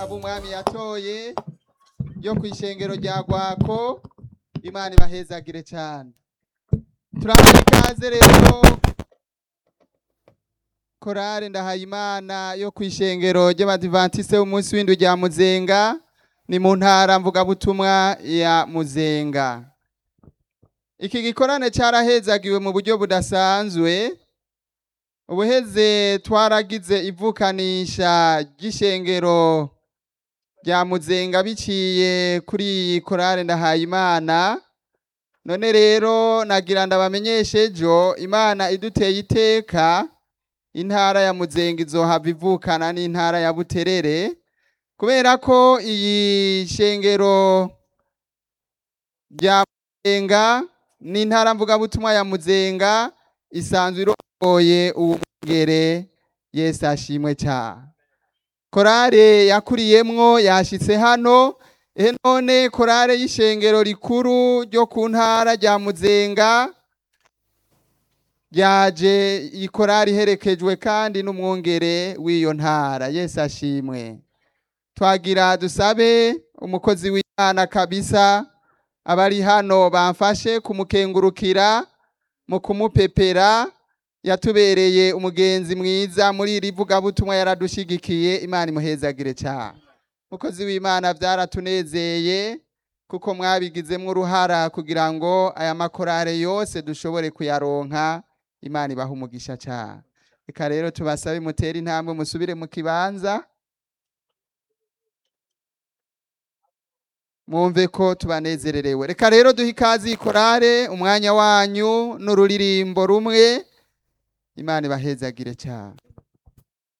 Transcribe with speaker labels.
Speaker 1: abo umwami yatoye yo ku ishengero rya gwako imana ibahezagire cyane turahaye ikaze rero korale ndahayimana yo ku ishengero ry'abadivantise umunsi w'indwi rya muzenga ni mu ntara mvugabutumwa ya muzenga iki gikorane cyarahezagiwe mu buryo budasanzwe ubuheze twaragize ivukanisha ry'ishengero rya muzenga biciye kuri iyi korale ndahayimana none rero nagira ndabamenyeshe ejo imana iduteye iteka intara ya muzenga izohava ivukana n'intara ya buterere kubera ko iyi shengero rya muzenga n'intara mvugabutumwa ya muzenga isanzwe irongoye uwumwungere yesu ashimwe cyane korale yakuriyemwo yashitse hano ehe none korale y'ishengero rikuru ryo ku ntara rya muzenga ryaje iyi korali iherekejwe kandi n'umwungere w'iyo ntara yesu ashimwe twagira dusabe umukozi w'imana kabisa abari hano bamfashe kumukengurukira mu kumupepera yatubereye umugenzi mwiza muri iri vugabutumwa yaradushigikiye imana imuhezagire cyane mukozi w'imana byaratunezeye kuko mwabigizemo uruhara kugira ngo aya makorale yose dushobore kuyaronka imana ibaha umugisha cyane reka rero tubasabe mutere intambwe musubire mu kibanza mwumve ko tubanezererewe reka rero duhe ikaze iyi korale umwanya wanyu n'ururirimbo rumwe imana ibahezagire cyane